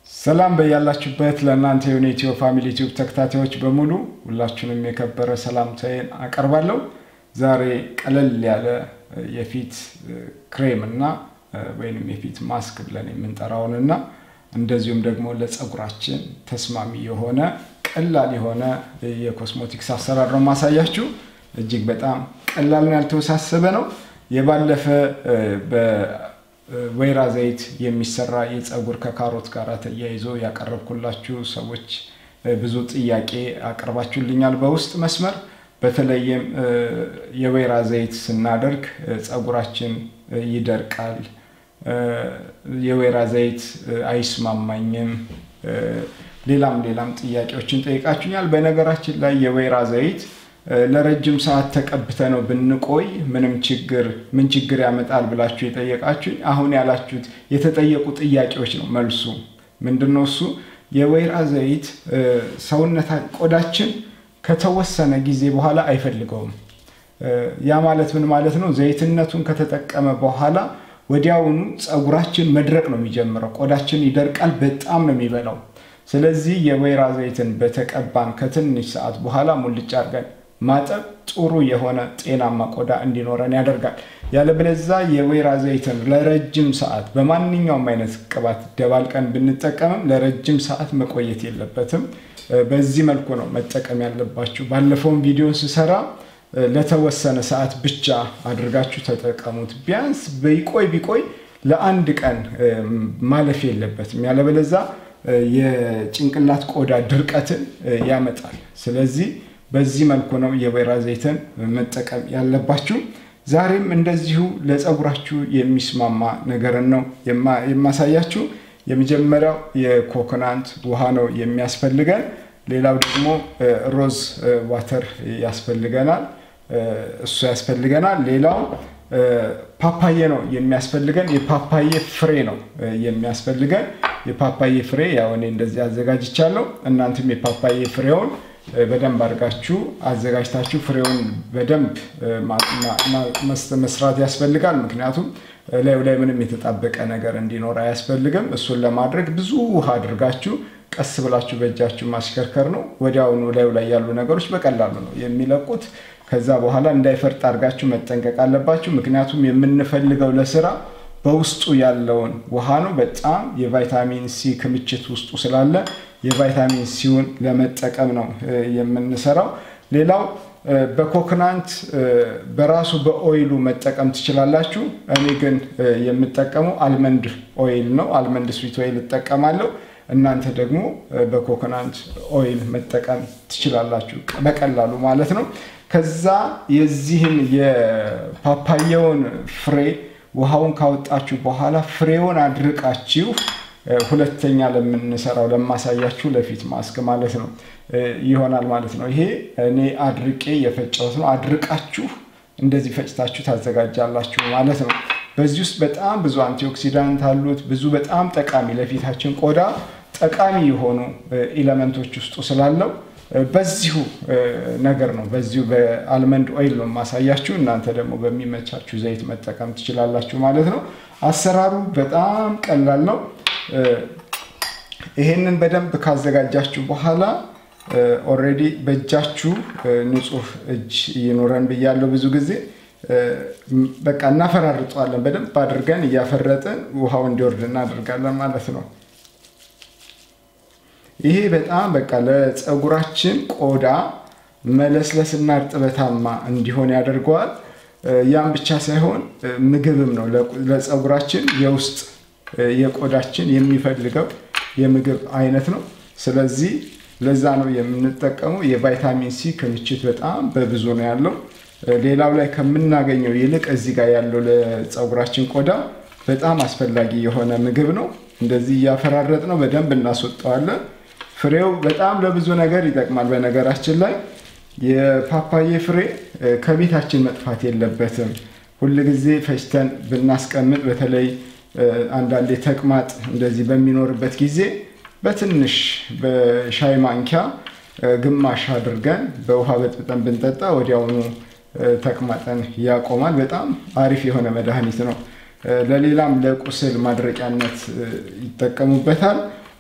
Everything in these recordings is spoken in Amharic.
ሰላም በያላችሁበት ለእናንተ የሆነ ኢትዮ ፋሚሊ ዩቲዩብ ተከታታዮች በሙሉ ሁላችሁንም የከበረ ሰላምታዬን አቀርባለሁ። ዛሬ ቀለል ያለ የፊት ክሬም እና ወይም የፊት ማስክ ብለን የምንጠራውን እና እንደዚሁም ደግሞ ለፀጉራችን ተስማሚ የሆነ ቀላል የሆነ የኮስሞቲክስ አሰራር ነው ማሳያችሁ። እጅግ በጣም ቀላል ነው፣ ያልተወሳሰበ ነው። የባለፈ በወይራ ዘይት የሚሰራ የፀጉር ከካሮት ጋር ተያይዞ ያቀረብኩላችሁ ሰዎች ብዙ ጥያቄ አቅርባችሁልኛል በውስጥ መስመር። በተለይም የወይራ ዘይት ስናደርግ ፀጉራችን ይደርቃል፣ የወይራ ዘይት አይስማማኝም፣ ሌላም ሌላም ጥያቄዎችን ጠይቃችሁኛል። በነገራችን ላይ የወይራ ዘይት ለረጅም ሰዓት ተቀብተ ነው ብንቆይ ምንም ችግር ምን ችግር ያመጣል ብላችሁ የጠየቃችሁኝ አሁን ያላችሁት የተጠየቁ ጥያቄዎች ነው። መልሱ ምንድን ነው? እሱ የወይራ ዘይት ሰውነታ ቆዳችን ከተወሰነ ጊዜ በኋላ አይፈልገውም። ያ ማለት ምን ማለት ነው? ዘይትነቱን ከተጠቀመ በኋላ ወዲያውኑ ፀጉራችን መድረቅ ነው የሚጀምረው። ቆዳችን ይደርቃል፣ በጣም ነው የሚበላው። ስለዚህ የወይራ ዘይትን በተቀባን ከትንሽ ሰዓት በኋላ ሙልጭ አድርገን ማጠብ ጥሩ የሆነ ጤናማ ቆዳ እንዲኖረን ያደርጋል። ያለበለዛ የወይራ ዘይትን ለረጅም ሰዓት በማንኛውም አይነት ቅባት ደባልቀን ብንጠቀምም ለረጅም ሰዓት መቆየት የለበትም። በዚህ መልኩ ነው መጠቀም ያለባችሁ። ባለፈውን ቪዲዮ ስሰራ ለተወሰነ ሰዓት ብቻ አድርጋችሁ ተጠቀሙት። ቢያንስ ቢቆይ ቢቆይ ለአንድ ቀን ማለፍ የለበትም። ያለበለዛ የጭንቅላት ቆዳ ድርቀትን ያመጣል። ስለዚህ በዚህ መልኩ ነው የወይራ ዘይትን መጠቀም ያለባችሁ። ዛሬም እንደዚሁ ለፀጉራችሁ የሚስማማ ነገርን ነው የማሳያችሁ። የመጀመሪያው የኮኮናንት ውሃ ነው የሚያስፈልገን። ሌላው ደግሞ ሮዝ ዋተር ያስፈልገናል፣ እሱ ያስፈልገናል። ሌላው ፓፓዬ ነው የሚያስፈልገን። የፓፓዬ ፍሬ ነው የሚያስፈልገን። የፓፓዬ ፍሬ ያው እኔ እንደዚህ አዘጋጅቻለሁ። እናንተም የፓፓዬ ፍሬውን በደንብ አድርጋችሁ አዘጋጅታችሁ ፍሬውን በደንብ መስራት ያስፈልጋል። ምክንያቱም ላዩ ላይ ምንም የተጣበቀ ነገር እንዲኖር አያስፈልግም። እሱን ለማድረግ ብዙ ውሃ አድርጋችሁ ቀስ ብላችሁ በእጃችሁ ማሽከርከር ነው። ወዲያውኑ ላዩ ላይ ያሉ ነገሮች በቀላሉ ነው የሚለቁት። ከዛ በኋላ እንዳይፈርጥ አድርጋችሁ መጠንቀቅ አለባችሁ። ምክንያቱም የምንፈልገው ለስራ በውስጡ ያለውን ውሃ ነው። በጣም የቫይታሚን ሲ ክምችት ውስጡ ስላለ የቫይታሚን ሲውን ለመጠቀም ነው የምንሰራው። ሌላው በኮክናንት በራሱ በኦይሉ መጠቀም ትችላላችሁ። እኔ ግን የምጠቀመው አልመንድ ኦይል ነው። አልመንድ ስዊት ኦይል እጠቀማለሁ። እናንተ ደግሞ በኮኮናንት ኦይል መጠቀም ትችላላችሁ በቀላሉ ማለት ነው። ከዛ የዚህን የፓፓያውን ፍሬ ውሃውን ካወጣችሁ በኋላ ፍሬውን አድርቃችሁ ሁለተኛ ለምንሰራው ለማሳያችሁ ለፊት ማስክ ማለት ነው ይሆናል ማለት ነው። ይሄ እኔ አድርቄ የፈጨሁት ነው። አድርቃችሁ እንደዚህ ፈጭታችሁ ታዘጋጃላችሁ ማለት ነው። በዚህ ውስጥ በጣም ብዙ አንቲኦክሲዳንት አሉት። ብዙ በጣም ጠቃሚ ለፊታችን ቆዳ ጠቃሚ የሆኑ ኤሌመንቶች ውስጡ ስላለው በዚሁ ነገር ነው በዚሁ በአልመንድ ኦይል ነው የማሳያችሁ። እናንተ ደግሞ በሚመቻችሁ ዘይት መጠቀም ትችላላችሁ ማለት ነው። አሰራሩ በጣም ቀላል ነው። ይሄንን በደንብ ካዘጋጃችሁ በኋላ ኦልሬዲ በእጃችሁ ንጹህ እጅ ይኑረን ብያለሁ። ብዙ ጊዜ በቃ እናፈራርጠዋለን። በደንብ አድርገን እያፈረጥን ውሃው እንዲወርድ እናደርጋለን ማለት ነው። ይሄ በጣም በቃ ለፀጉራችን ቆዳ መለስለስና እርጥበታማ እንዲሆን ያደርገዋል። ያም ብቻ ሳይሆን ምግብም ነው ለፀጉራችን የውስጥ የቆዳችን የሚፈልገው የምግብ አይነት ነው። ስለዚህ ለዛ ነው የምንጠቀመው። የቫይታሚን ሲ ክምችት በጣም በብዙ ነው ያለው። ሌላው ላይ ከምናገኘው ይልቅ እዚህ ጋር ያለው ለፀጉራችን ቆዳ በጣም አስፈላጊ የሆነ ምግብ ነው። እንደዚህ እያፈራረጥ ነው በደንብ እናስወጣዋለን። ፍሬው በጣም ለብዙ ነገር ይጠቅማል። በነገራችን ላይ የፓፓዬ ፍሬ ከቤታችን መጥፋት የለበትም። ሁልጊዜ ፈጭተን ብናስቀምጥ በተለይ አንዳንዴ ተቅማጥ እንደዚህ በሚኖርበት ጊዜ በትንሽ በሻይ ማንኪያ ግማሽ አድርገን በውሃ በጥብጠን ብንጠጣ ወዲያውኑ ተቅማጠን ያቆማል። በጣም አሪፍ የሆነ መድኃኒት ነው። ለሌላም ለቁስል ማድረቂያነት ይጠቀሙበታል።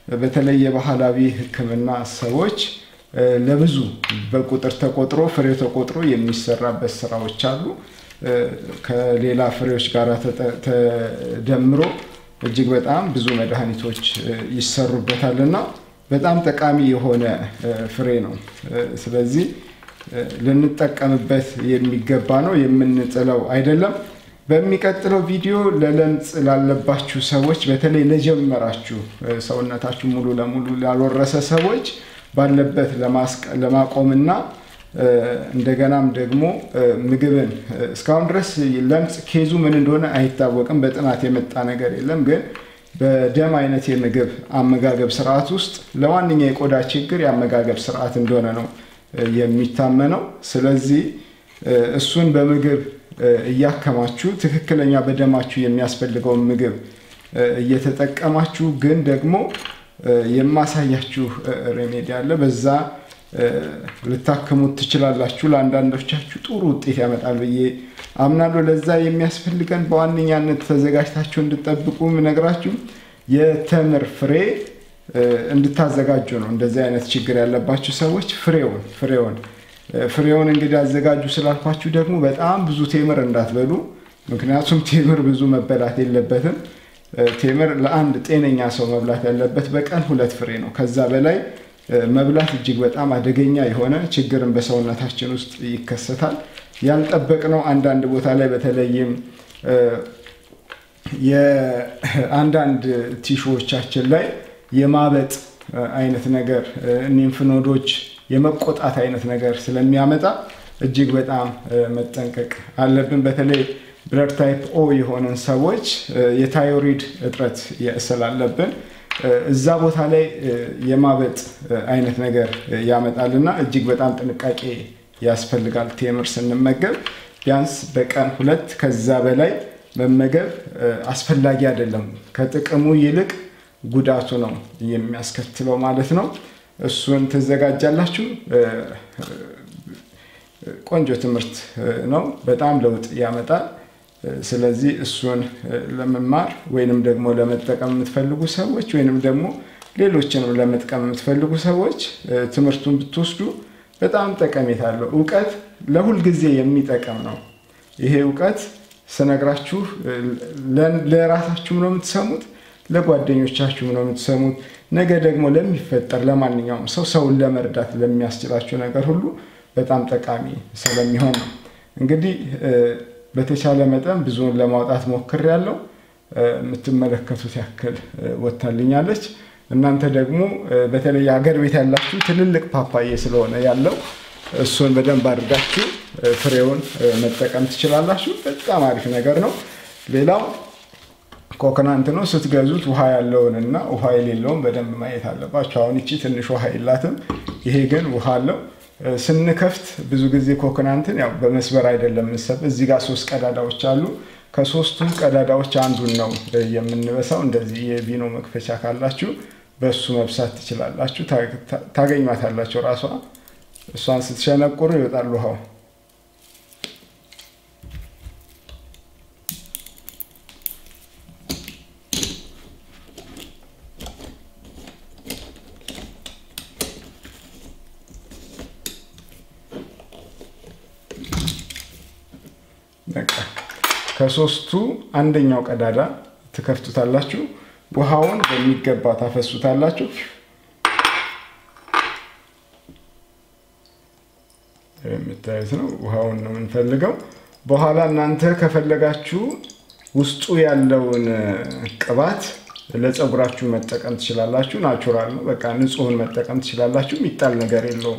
በተለይ የባህላዊ ሕክምና ሰዎች ለብዙ በቁጥር ተቆጥሮ ፍሬው ተቆጥሮ የሚሰራበት ስራዎች አሉ። ከሌላ ፍሬዎች ጋር ተደምሮ እጅግ በጣም ብዙ መድኃኒቶች ይሰሩበታል እና በጣም ጠቃሚ የሆነ ፍሬ ነው። ስለዚህ ልንጠቀምበት የሚገባ ነው፣ የምንጥለው አይደለም። በሚቀጥለው ቪዲዮ ለለምጽ ላለባችሁ ሰዎች በተለይ ለጀመራችሁ ሰውነታችሁ ሙሉ ለሙሉ ላልወረሰ ሰዎች ባለበት ለማቆምና እንደገናም ደግሞ ምግብን እስካሁን ድረስ ለምጽ ኬዙ ምን እንደሆነ አይታወቅም። በጥናት የመጣ ነገር የለም። ግን በደም አይነት የምግብ አመጋገብ ስርዓት ውስጥ ለዋነኛ የቆዳ ችግር የአመጋገብ ስርዓት እንደሆነ ነው የሚታመነው። ስለዚህ እሱን በምግብ እያከማችሁ ትክክለኛ በደማችሁ የሚያስፈልገውን ምግብ እየተጠቀማችሁ ግን ደግሞ የማሳያችሁ ሬሜዲ አለ። በዛ ልታክሙት ትችላላችሁ። ለአንዳንዶቻችሁ ጥሩ ውጤት ያመጣል ብዬ አምናለሁ። ለዛ የሚያስፈልገን በዋነኛነት ተዘጋጅታችሁ እንድጠብቁ ምነግራችሁ የተምር ፍሬ እንድታዘጋጁ ነው። እንደዚህ አይነት ችግር ያለባችሁ ሰዎች ፍሬውን ፍሬውን ፍሬውን እንግዲህ አዘጋጁ ስላልኳችሁ ደግሞ በጣም ብዙ ቴምር እንዳትበሉ። ምክንያቱም ቴምር ብዙ መበላት የለበትም። ቴምር ለአንድ ጤነኛ ሰው መብላት ያለበት በቀን ሁለት ፍሬ ነው። ከዛ በላይ መብላት እጅግ በጣም አደገኛ የሆነ ችግርን በሰውነታችን ውስጥ ይከሰታል። ያልጠበቅነው አንዳንድ ቦታ ላይ በተለይም የአንዳንድ ቲሹዎቻችን ላይ የማበጥ አይነት ነገር ኒምፍኖዶች የመቆጣት አይነት ነገር ስለሚያመጣ እጅግ በጣም መጠንቀቅ አለብን። በተለይ ብለድ ታይፕ ኦ የሆነን ሰዎች የታይሮይድ እጥረት ስላለብን እዛ ቦታ ላይ የማበጥ አይነት ነገር ያመጣልና እጅግ በጣም ጥንቃቄ ያስፈልጋል። ቴምር ስንመገብ ቢያንስ በቀን ሁለት ከዛ በላይ መመገብ አስፈላጊ አይደለም። ከጥቅሙ ይልቅ ጉዳቱ ነው የሚያስከትለው ማለት ነው። እሱን ትዘጋጃላችሁ። ቆንጆ ትምህርት ነው። በጣም ለውጥ ያመጣል። ስለዚህ እሱን ለመማር ወይንም ደግሞ ለመጠቀም የምትፈልጉ ሰዎች ወይንም ደግሞ ሌሎችንም ለመጥቀም የምትፈልጉ ሰዎች ትምህርቱን ብትወስዱ በጣም ጠቀሜታ አለው። እውቀት ለሁል ጊዜ የሚጠቅም ነው። ይሄ እውቀት ስነግራችሁ ለራሳችሁም ነው የምትሰሙት፣ ለጓደኞቻችሁም ነው የምትሰሙት። ነገ ደግሞ ለሚፈጠር ለማንኛውም ሰው ሰውን ለመርዳት ለሚያስችላችሁ ነገር ሁሉ በጣም ጠቃሚ ስለሚሆን ነው። እንግዲህ በተቻለ መጠን ብዙውን ለማውጣት ሞክሬያለሁ። የምትመለከቱት ያክል ወታልኛለች። እናንተ ደግሞ በተለይ ሀገር ቤት ያላችሁ ትልልቅ ፓፓዬ ስለሆነ ያለው እሱን በደንብ አድርጋችሁ ፍሬውን መጠቀም ትችላላችሁ። በጣም አሪፍ ነገር ነው። ሌላው ኮኮናንት ነው። ስትገዙት ውሃ ያለውን እና ውሃ የሌለውን በደንብ ማየት አለባቸው። አሁን ይቺ ትንሽ ውሃ የላትም፣ ይሄ ግን ውሃ አለው። ስንከፍት ብዙ ጊዜ ኮኮናንትን ያው በመስበር አይደለም የምንሰብ። እዚህ ጋር ሶስት ቀዳዳዎች አሉ። ከሶስቱ ቀዳዳዎች አንዱን ነው የምንበሳው። እንደዚህ የቪኖ መክፈቻ ካላችሁ በእሱ መብሳት ትችላላችሁ። ታገኟታላችሁ። ራሷ እሷን ስትሸነቁሩ ይወጣል ውሃው። ከሶስቱ አንደኛው ቀዳዳ ትከፍቱታላችሁ። ውሃውን በሚገባ ታፈሱታላችሁ። የምታዩት ነው። ውሃውን ነው የምንፈልገው። በኋላ እናንተ ከፈለጋችሁ ውስጡ ያለውን ቅባት ለፀጉራችሁ መጠቀም ትችላላችሁ። ናቹራል ነው። በቃ ንጹሑን መጠቀም ትችላላችሁ። የሚጣል ነገር የለውም።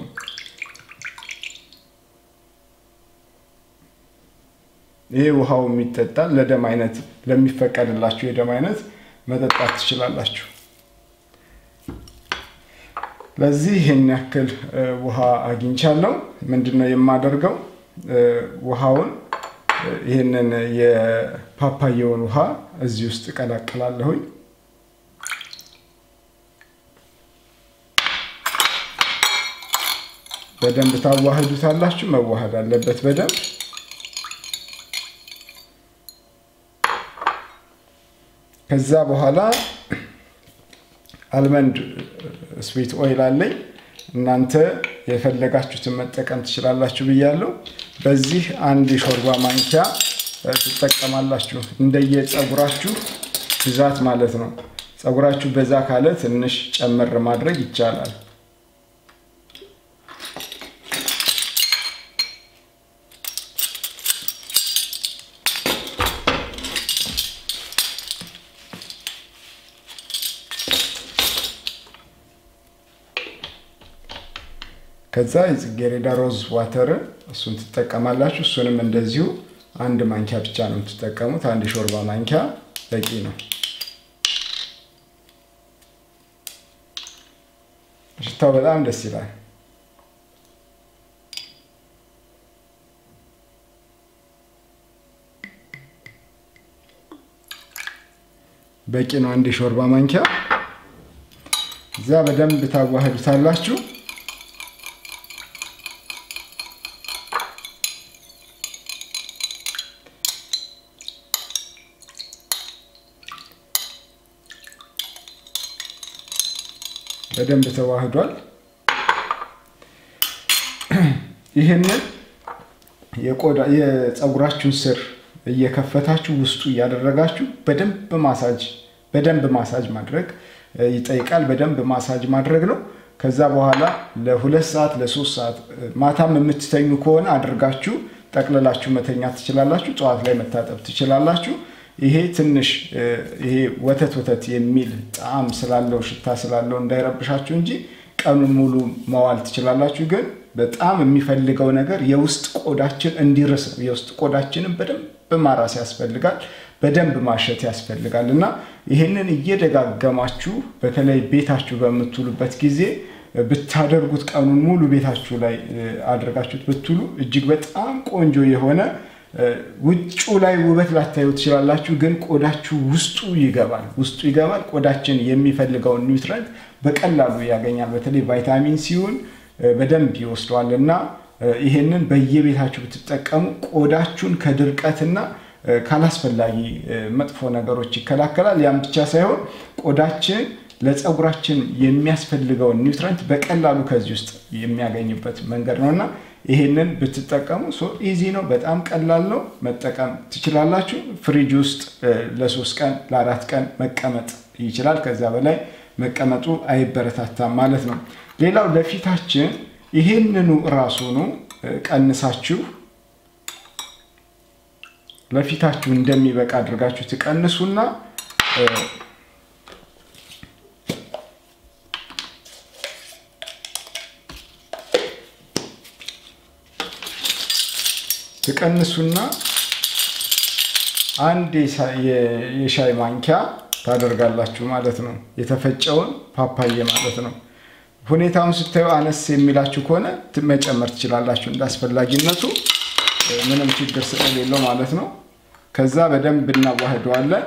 ይሄ ውሃው የሚጠጣል ለደም አይነት ለሚፈቀድላችሁ የደም አይነት መጠጣት ትችላላችሁ። ለዚህ ይህን ያክል ውሃ አግኝቻለሁ። ምንድነው የማደርገው? ውሃውን ይህንን የፓፓየውን ውሃ እዚህ ውስጥ እቀላቅላለሁኝ። በደንብ ታዋህዱታላችሁ። መዋሃድ አለበት በደንብ ከዛ በኋላ አልመንድ ስዊት ኦይል አለኝ። እናንተ የፈለጋችሁትን መጠቀም ትችላላችሁ ብያለሁ። በዚህ አንድ የሾርባ ማንኪያ ትጠቀማላችሁ እንደየፀጉራችሁ ብዛት ማለት ነው። ፀጉራችሁ በዛ ካለ ትንሽ ጨመር ማድረግ ይቻላል። ከዛ የጽጌሬዳ ሮዝ ዋተርን እሱን ትጠቀማላችሁ። እሱንም እንደዚሁ አንድ ማንኪያ ብቻ ነው የምትጠቀሙት። አንድ የሾርባ ማንኪያ በቂ ነው። ሽታው በጣም ደስ ይላል። በቂ ነው። አንድ የሾርባ ማንኪያ እዛ በደንብ ታዋህዱታላችሁ። በደንብ ተዋህዷል። ይህንን የቆዳ የፀጉራችሁን ስር እየከፈታችሁ ውስጡ እያደረጋችሁ በደንብ ማሳጅ በደንብ ማሳጅ ማድረግ ይጠይቃል። በደንብ ማሳጅ ማድረግ ነው። ከዛ በኋላ ለሁለት ሰዓት ለሶስት ሰዓት ማታም የምትተኙ ከሆነ አድርጋችሁ ጠቅልላችሁ መተኛት ትችላላችሁ። ጠዋት ላይ መታጠብ ትችላላችሁ። ይሄ ትንሽ ይሄ ወተት ወተት የሚል ጣዕም ስላለው ሽታ ስላለው እንዳይረብሻችሁ እንጂ ቀኑን ሙሉ መዋል ትችላላችሁ። ግን በጣም የሚፈልገው ነገር የውስጥ ቆዳችን እንዲርስ ነው። የውስጥ ቆዳችንን በደንብ ማራስ ያስፈልጋል። በደንብ ማሸት ያስፈልጋል እና ይህንን እየደጋገማችሁ በተለይ ቤታችሁ በምትውሉበት ጊዜ ብታደርጉት ቀኑን ሙሉ ቤታችሁ ላይ አድርጋችሁት ብትውሉ እጅግ በጣም ቆንጆ የሆነ ውጩ ላይ ውበት ላታዩ ትችላላችሁ፣ ግን ቆዳችሁ ውስጡ ይገባል። ውስጡ ይገባል። ቆዳችን የሚፈልገውን ኒውትረንት በቀላሉ ያገኛል። በተለይ ቫይታሚን ሲሆን በደንብ ይወስደዋል እና ይሄንን በየቤታችሁ ብትጠቀሙ ቆዳችሁን ከድርቀትና ካላስፈላጊ መጥፎ ነገሮች ይከላከላል። ያም ብቻ ሳይሆን ቆዳችን ለፀጉራችን የሚያስፈልገውን ኒውትረንት በቀላሉ ከዚህ ውስጥ የሚያገኝበት መንገድ ነው እና ይሄንን ብትጠቀሙ ኢዚ ነው። በጣም ቀላል ነው። መጠቀም ትችላላችሁ። ፍሪጅ ውስጥ ለሶስት ቀን ለአራት ቀን መቀመጥ ይችላል። ከዛ በላይ መቀመጡ አይበረታታም ማለት ነው። ሌላው ለፊታችን ይሄንኑ ራሱኑ ቀንሳችሁ ለፊታችሁ እንደሚበቃ አድርጋችሁ ትቀንሱና ትቀንሱና አንድ የሻይ ማንኪያ ታደርጋላችሁ ማለት ነው። የተፈጨውን ፓፓዬ ማለት ነው። ሁኔታውን ስታዩ አነስ የሚላችሁ ከሆነ መጨመር ትችላላችሁ እንደ አስፈላጊነቱ ምንም ችግር ስለሌለው ማለት ነው። ከዛ በደንብ እናዋህደዋለን።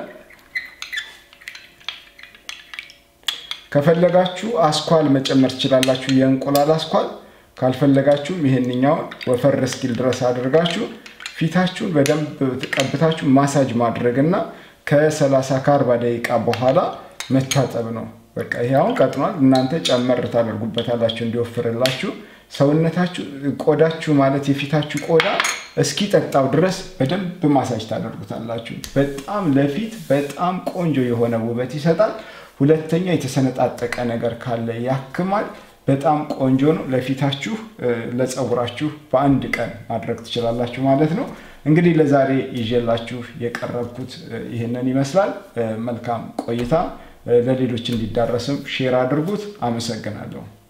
ከፈለጋችሁ አስኳል መጨመር ትችላላችሁ፣ የእንቁላል አስኳል። ካልፈለጋችሁም ይሄንኛውን ወፈር እስኪል ድረስ አድርጋችሁ ፊታችሁን በደንብ ቀብታችሁ ማሳጅ ማድረግና ከ30 ከ40 ደቂቃ በኋላ መታጠብ ነው። በቃ ይሄ አሁን ቀጥኗል። እናንተ ጨመር ታደርጉበታላችሁ እንዲወፍርላችሁ። ሰውነታችሁ ቆዳችሁ ማለት የፊታችሁ ቆዳ እስኪጠጣው ድረስ በደንብ ማሳጅ ታደርጉታላችሁ። በጣም ለፊት በጣም ቆንጆ የሆነ ውበት ይሰጣል። ሁለተኛ የተሰነጣጠቀ ነገር ካለ ያክማል። በጣም ቆንጆ ነው። ለፊታችሁ ለፀጉራችሁ በአንድ ቀን ማድረግ ትችላላችሁ ማለት ነው። እንግዲህ ለዛሬ ይዤላችሁ የቀረብኩት ይህንን ይመስላል። መልካም ቆይታ። ለሌሎች እንዲዳረስም ሼር አድርጉት። አመሰግናለሁ።